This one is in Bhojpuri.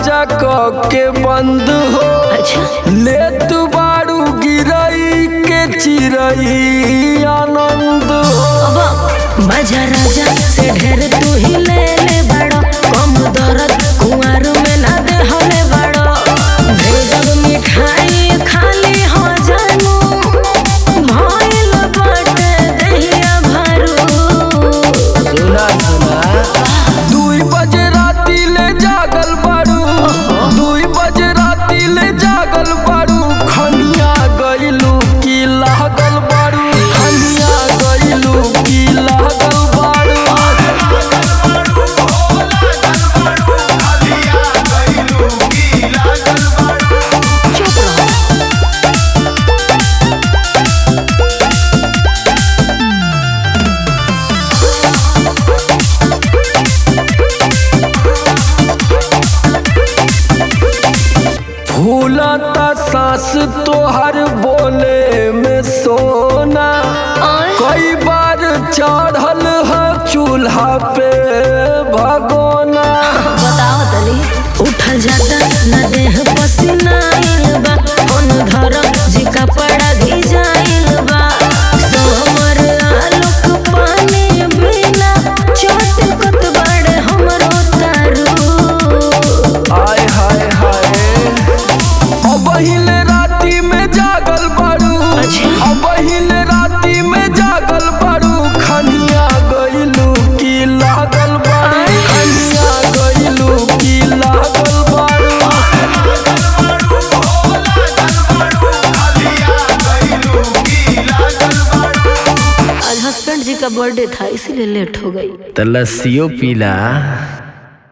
दरवाजा क के बंद हो अच्छा ले तू बारू गिरई के चिरई आनंद हो अब बाजा राजा से ढेर तू ही ले ले बड़ो कम दर्द कुंवर में ना दे हले बड़ो भेजब मिठाई खाली हो जानू भइल बाटे दहिया भरू सुना सुना दुई बजे राती ले जागल बारू दुई बजे राती ले जागल बारू खनिया गइलू की लागल बारू खनिया गइलू की लागल बारू चुप रहो फूलता सांस तोहर बोले में सोना आय। कई बार चढ़ल है चूल्हा पे भगोना बताओ तनी उठल जाता न देह पसीना आइल बा कौन धरम जी कपड़ा भिजाइल बा सोमर आलोक पानी बिना चटकत बड़े हमरो तारू हाय हाय हाय अब हिले राती में जागल बारू अच्छा। अब हिले राती में जागल बारू खनिया गइलू की लागल बारू खनिया गइलू की लागल बारू आज हस्बैंड जी का बर्थडे था इसीलिए लेट हो गई तो लस्सियों पीला